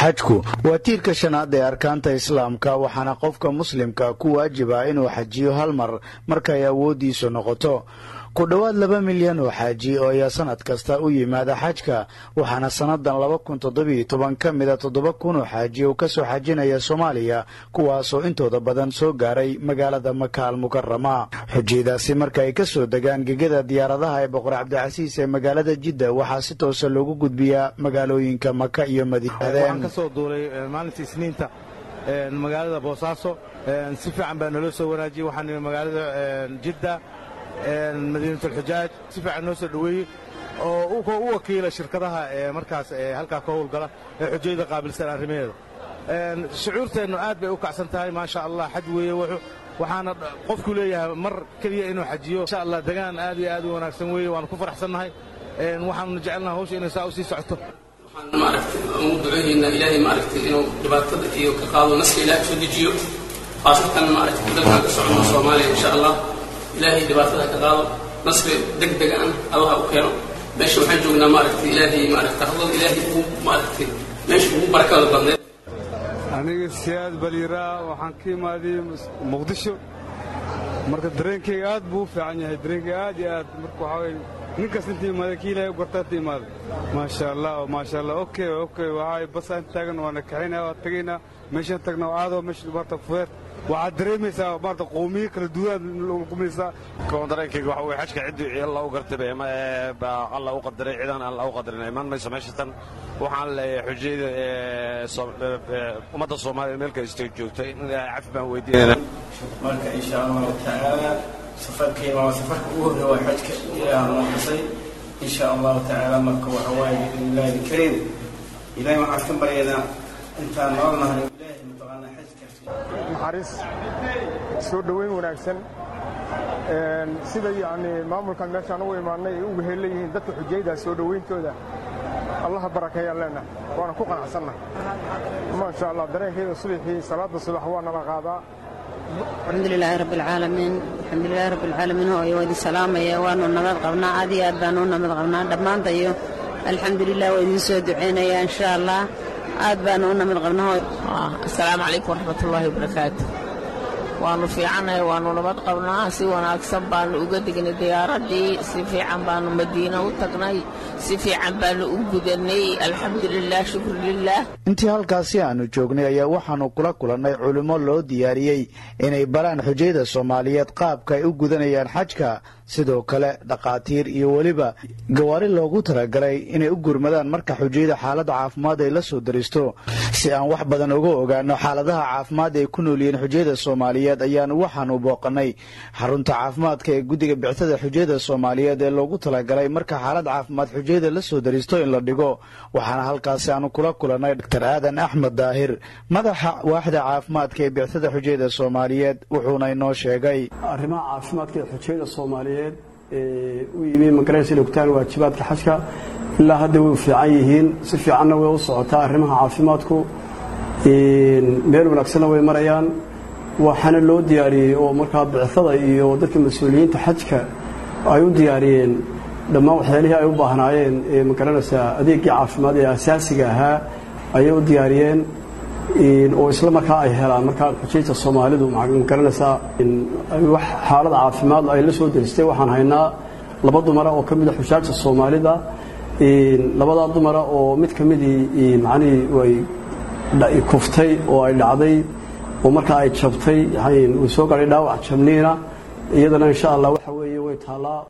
xajku waa tiirka shanaad ee arkaanta islaamka waxaana qofka muslimka ku waajiba inuu xajiyo hal mar markay awooddiisu noqoto ku dhowaad laba milyan oo xaaji oo ayaa sanad kasta u yimaada xajka waxaana sannadan laba kun toddobiyo toban ka mida toddoba kun oo xaaji oo kasoo xajinaya soomaaliya kuwaasoo intooda badan soo gaaray magaalada maka al mukarama xujiyadaasi marka ay kasoo degaan gegada diyaaradaha ee boqor cabdicasiis ee magaalada jidda waxaa si toosa loogu gudbiyaa magaalooyinka maka iyo waxaan ka soo duulay maalinta isniinta magaalada boosaaso si fiican baa naloo soo wanaajiyey waxaan nimi magaalada jidda madiinatulxujaaj si fiican noo soo dhoweeyey oo u wakiila shirkadaha ee markaas halkaa ka howlgala ee xujayada qaabilsan arrimaheeda shucuurteennu aad bay u kacsan tahay maasha allah xaj weeye waxaana qofku leeyahay mar keliya inuu xajiyo insha allah degaan aad iyo aad u wanaagsan weeye waanu ku faraxsannahay waxaannu jecelnaha hawsha inay saa u sii socoto waxaan maaragtay ugu ducooyeynaa ilaahay maaragtay inuu dhibaatada iyo ka qaado naska ilaahay soo dejiyo khaasatan maaragtay dalkan ka socono soomaaliya insha allah ilaahay dhibaatada ka qaado nasri deg deg an allaha u keeno meesha waxaan joognaa maaragtay ilaahay maaragtay hadlada ilaahay ugu maaragtay meesha ugu barakada badneed aniga siyaad baliiraa waxaan ka imaaday muqdisho marka dareenkayga aad buu u fiican yahay dareenkayga aad iyo aad marka waxaa weye ninkas inta imaada kii ilaahay u gartaa inta imaada maasha allah maasha allah okay okay waxaa basaan taagan waana kaxaynaya waa tagaynaa meeshaan tagna waa aadoo meesha maarta fudeed waxaad dareemaysaa maarta qowmiyo kala duwanaad lukumaysaa koon dareenkayga waxa weye xajka ciddii alla u gartay baa alla u qadaray cidaan alla u qadarin imaan mayso meesha tan waxaan leeyahay xujayada ummadda soomaaliya meel kasta joogta in cafi baan weydiinayna marka insha allahu tacaala safarkayga waa safarka ugu horreeya waa xajka ilaah noo xisay insha allahu tacaala marka waxa waaye biidnillahi alkariim ilahay waxaan ka baryaynaa intaan nool nahay ilaahay mataqaanaa xajkaas naxariis soo dhoweyn wanaagsan sida yacni maamulkan meeshaan ugu imaannay ay uga heella yihiin dadka xujayda soo dhowayntooda allaha barakeeyaan leenahay waana ku qanacsannahay maasha allah dareenkeeda subaxii salaadda subax waa nala qaadaa alxamdulilaahi rabbi alcaalamiin alxamdulilaahi rabbi alcaalamiin hooyo waa idin salaamaya waanu nabad qabnaa aad iyo aad baanu u nabad qabnaa dhammaanta iyo alxamdulilah waa idin soo ducaynaya insha allah aad baanu u nabad qabnaa hooyo asalaamu calaykum waraxmatullaahi wabarakaatu waannu fiicannahay waannu nabad qabnaa si wanaagsan baannu uga degnay diyaaraddii si fiican baannu madiina u tagnay si fiican baannu u gudannay alxamdulilah shukru lilah intii halkaasi aanu joognay ayaa waxaannu kula kulannay culimmo loo diyaariyey inay baraan xujayada soomaaliyeed qaabka ay u gudanayaan xajka sidoo kale dhakhaatiir iyo weliba gawaari loogu talagalay inay u gurmadaan marka xujayada xaaladda caafimaad ay la soo daristo si aan wax badan uga ogaano xaaladaha caafimaad ay ku noolyihiin xujayada soomaaliyeed ayaanu waxaanu booqannay xarunta caafimaadka ee guddiga bictada xujayada soomaaliyeed ee loogu talagalay marka xaalad caafimaad xujayada la soo daristo in la dhigo waxaana halkaasi aanu kula kulannay dr aadan axmed daahir madaxa waaxda caafimaadka ee bictada xujayada soomaaliyeed wuxuuna inoo sheegay arrimaha caafimaadka ee xujayada soomaaliyeed ee u yimi magaraysa inay gutaan waajibaadka xajka ilaa hadda way u fiican yihiin si fiicanna way u socotaa arrimaha caafimaadku meel wanaagsanna way marayaan waxaana loo diyaariyey oo markaa bicada iyo dadka mas-uuliyiinta xajka ay u diyaariyeen dhammaan waxyaalihii ay u baahnaayeen ee magaranaysaa adeegii caafimaad ee asaasiga ahaa ayay u diyaariyeen oo isla markaa ay helaan markaa xujayta soomaalidu magaranaysaa wax xaalad caafimaad ay la soo deristay waxaan haynaa laba dumara oo ka mida xujaajta soomaalida labadaa dumara oo mid ka midii macnihii ay kuftay oo ay dhacday oo markaa ay jabtay way soo gaadhay dhaawac jabniina iyadana insha allah waxa weeye way taallaa